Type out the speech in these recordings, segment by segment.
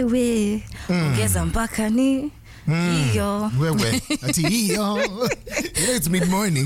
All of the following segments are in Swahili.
we ongeza mpaka ni hiyo wewe ati hiyo You know, it's mid morning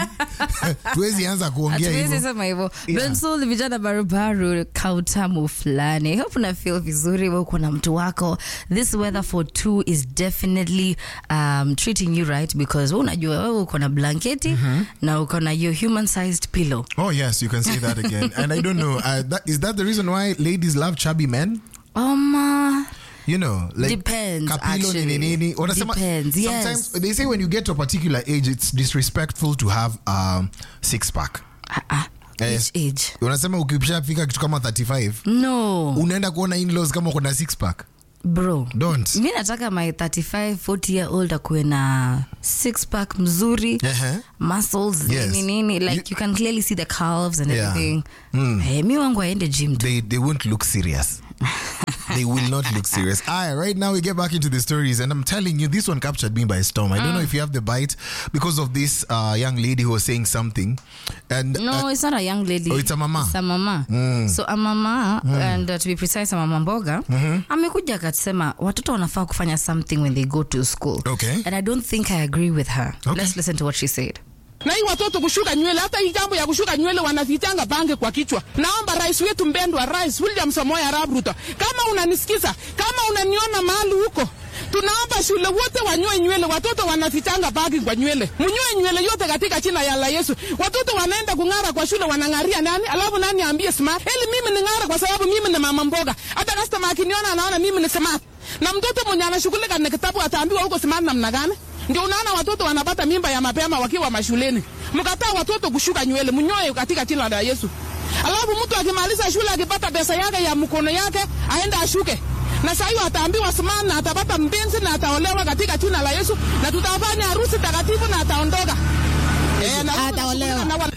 tuwezi anza kuongea hatuwezi hivyo sema hivyo Yeah. Bensoul, vijana barubaru kautamu fulani I hope una feel vizuri we uko na mtu wako this weather for two is definitely um, treating you right because we unajua wewe uko na blanketi na uko na your human sized pillow oh yes you can say that again and i don't know uh, that, is that the reason why ladies love chubby men um, uh, you know like Depends, kapilo actually. nini nini wanasema Depends, yes. sometimes they say when you get to a particular age it's disrespectful to have um, six pack ah, ah, Yes. which age unasema ukishafika kitu kama 35 no unaenda kuona in-laws kama uko na six pack bro don't mi nataka my 35 40 year old akuwe na six pack mzuri Ehe. muscles Yes. nini nini like You- you, can clearly see the calves and Yeah. everything hey, mi wangu aende gym tu they they won't look serious. they will not look serious. All right, right now we get back into the stories, and I'm telling you, this one captured me by storm. I don't know if you have the bite because of this uh, young lady who was saying something, and no uh, it's not a young lady Oh, it's a mama. It's a mama so a mama and uh, to be precise a mama mboga amekuja akasema watoto wanafaa kufanya something when they go to school Okay. and i don't think i agree with her Okay. let's listen to what she said na hii watoto kushuka nywele, hata hii jambo ya kushuka nywele wanafichanga bange kwa kichwa. Naomba rais wetu mpendwa, Rais William Samoei Arap Ruto, kama unanisikiza, kama unaniona mahali huko, tunaomba shule wote wanyoe nywele. Watoto wanafichanga bagi kwa nywele, mnyoe nywele yote katika jina ya la Yesu. Watoto wanaenda kung'ara kwa shule, wanang'aria nani? Alafu nani ambie smart? Eli mimi ni ng'ara kwa sababu mimi ni mama mboga. Hata customer akiniona anaona mimi ni smart, na mtoto mwenye anashughulika na kitabu ataambiwa huko smart namna gani? Ndio unaona watoto wanapata mimba ya mapema wakiwa mashuleni. Mkataa watoto kushuka nywele, mnyoe katika jina la Yesu. Alafu mtu akimaliza shule akipata pesa yake ya mkono yake aende ashuke. Na saa hiyo ataambiwa simama na atapata mpenzi na ataolewa katika jina la Yesu na tutafanya harusi takatifu na ataondoka. Eh, na Ataolewa. na wana-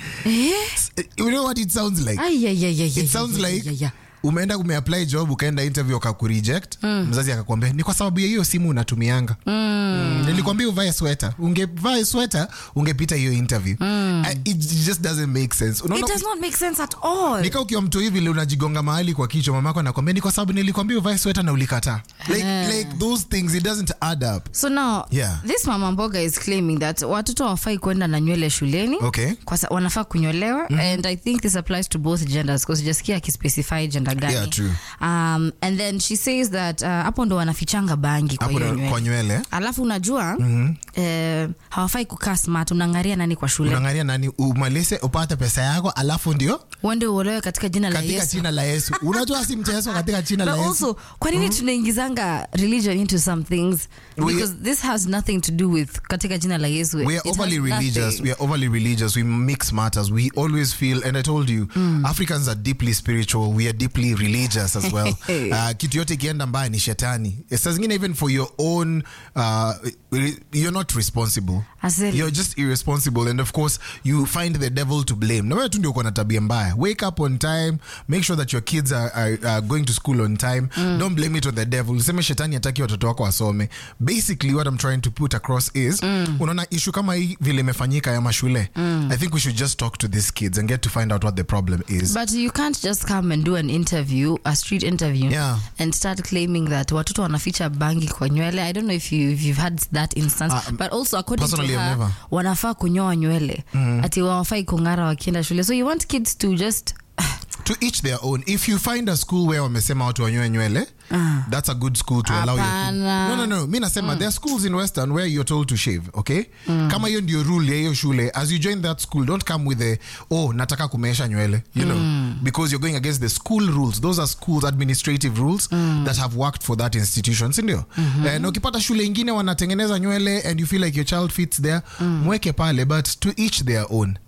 you know what it sounds like. Ay, ay, ay, ay, ay, It sounds ay, ay, like ay, ay. umeenda umeapply job ukaenda interview akakureject mzazi akakwambia ni kwa sababu ya hiyo simu unatumianga mm. nilikwambia uvae sweta ungevaa sweta ungepita hiyo interview Uh, it just doesn't make sense it unaona does not make sense at all nika ukiwa mtu hivi vile unajigonga mahali kwa kichwa mamako anakwambia ni kwa sababu nilikwambia uvae sweta na ulikataa like, like those things it doesn't add up so now Yeah. this mama mboga is claiming that watoto wafai kwenda na nywele shuleni Okay. kwa sa- wanafaa kunyolewa and i think this applies to both genders because sijasikia akispecify gender gani Yeah, true. um, and then she says that uh, hapo ndo wanafichanga bangi kwa hapo hiyo ndo- kwa nywele nywele alafu unajua mm-hmm. eh, hawafai kukaa smart unangaria nani kwa shule unaangalia nani umalize upate pesa yako alafu ndio uende uolewe katika jina la katika yesu jina la yesu unajua si mchezo katika jina but la yesu also kwa nini tunaingizanga religion into some things We- because this has nothing to do with katika jina la yesu we are It has overly religious nothing. we are overly religious we mix matters we always feel and i told you africans are deeply spiritual we are deeply religious as well uh, kitu yote ikienda mbaya ni shetani saa zingine even for your own uh, you're not responsible Asili. you're just irresponsible and of course you find the devil to blame na wewe tu ndio uko na tabia mbaya wake up on time make sure that your kids are, are, are going to school on time don't blame it on the devil useme shetani hataki watoto wako wasome basically what i'm trying to put across is unaona issue kama hii vile imefanyika ya mashule i think we should just talk to these kids and get to find out what the problem is But you can't just come and do an interview, a street interview, Yeah. and start claiming that watoto wanaficha bangi kwa nywele. I don't know if, you, if you've had that instance, Uh, but also according to personally, I've her, never. wanafaa kunyoa nywele ati wawafai kung'ara wakienda shule. So you want kids to just to each their own if you find a school where wamesema watu wanyoe nywele that's a good school to allow your kid. Hapana. no no no mi nasema there are schools in western where you're told to shave okay kama hiyo ndio rule ya hiyo shule as you join that school don't come with a oh nataka kumeesha nywele you know because you're going against the school rules those are schools administrative rules that have worked for that institution sindio Eh, na ukipata shule ingine wanatengeneza nywele and you feel like your child fits there mweke pale but to each their own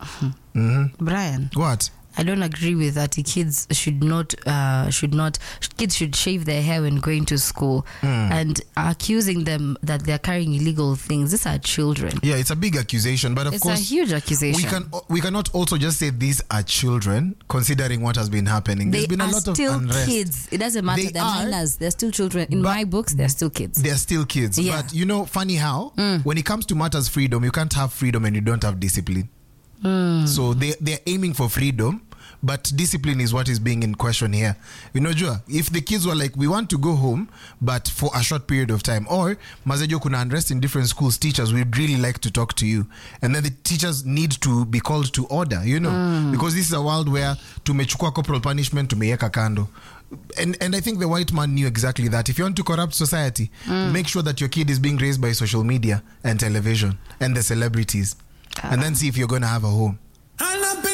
Brian. what I don't agree with that. Kids should not uh, should not kids should shave their hair when going to school and accusing them that they're carrying illegal things. These are children. Yeah, it's a big accusation, but of It's course, a huge accusation. we can we cannot also just say these are children, considering what has been happening. they There's been a are lot of still unrest. kids. It doesn't matter. They They're are, minors. They're still children. In but- my books, they're still kids. They're still kids, Yeah. but you know, funny how when it comes to matters freedom, you can't have freedom and you don't have discipline. So they they're aiming for freedom, but discipline is what is being in question here unajua if the kids were like we want to go home but for a short period of time or mazejo kuna unrest in different schools teachers we'd really like to talk to you and then the teachers need to be called to order you know because this is a world where tumechukua corporal punishment tumeiweka kando and, and I think the white man knew exactly that. If you want to corrupt society, make sure that your kid is being raised by social media and television and the celebrities, and then see if you're going to have a home.